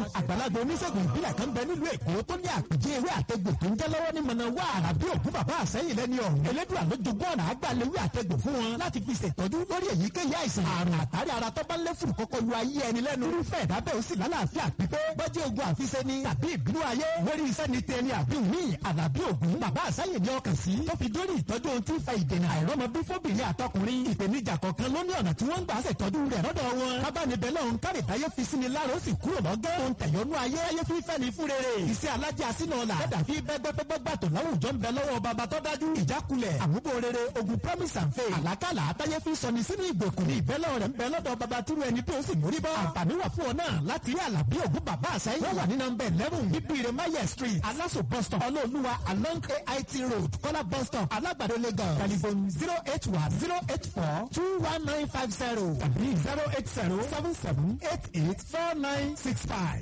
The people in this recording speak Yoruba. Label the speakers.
Speaker 1: àgbàlagbà oníṣègùn ìbílẹ̀ kan bẹ nílùú èkó tó ní àpèjẹ ewé àtẹgbò tó ń jẹ́ lọ́wọ́ ní mọ̀nà wá àràbí ògún bàbá àsẹ́yìn lẹ́ni ọ̀hún elédùn àlójúgbọ́ ọ̀nà àgbàlewé àtẹgbò fún wọn láti fi ṣètọ́jú lórí èyíkéyìí àìsàn àrùn àtàrí ara tó bá lé fùrù kọ́kọ́ lu ayé ẹni lẹ́nu irúfẹ́ ìdábẹ́ ó sì lálàáfíà pípé bọ́jú ogun àfiṣe ni tàbí ìbínú ayé lórí iṣẹ́ ni tẹni àbí òní àlàbí ògún bàbá àsẹ́yìn ní ọkàn sí tó fi dórí ìtọ́jú ohun tí ń fa ìdènà àìrọ́mọ bí fóbìnrin àtọkùnrin ìpèníjà kọ̀ọ̀kan ló ní ọ̀nà tí wọ́n ń gbà ṣètọ́jú rẹ̀ lọ́dọ̀ wọn kábàánibẹ̀ lọ́hún kárì táyé fi sí ni lára ó sì kúrò lọ́gán ohun tẹ̀yọ́nú ayé ayé fífẹ́ ni fún rere iṣẹ́ alájà sínú ọ̀la dẹ́dà fi bẹ́gbẹ́gbẹ́gbà tó láwùjọ ń bẹ lọ́wọ́ bàbá tó dájú ìjákulẹ̀ àmúbò rere ogun promise and faith àlákàlà àtàyé fi sọni sínú ìgbèkùn ní ìbẹ́lẹ̀ rẹ̀ ń bẹ lọ́dọ̀ bàbá tírú ẹni tó sì mórí bọ́ àǹfààní wà fún ọ náà láti rí àlàbí ògún bàbá àṣẹyìn wọ́n wà ní nọmba eleven bíbíire mayer street aláṣọ bus stop ọlọ́ọ̀lùwà along ait road kọ́lá bus stop alágbàdo lagos telephone zero eight one zero eight four two one nine five zero tàbí zero eight zero seven seven eight eight four nine six five.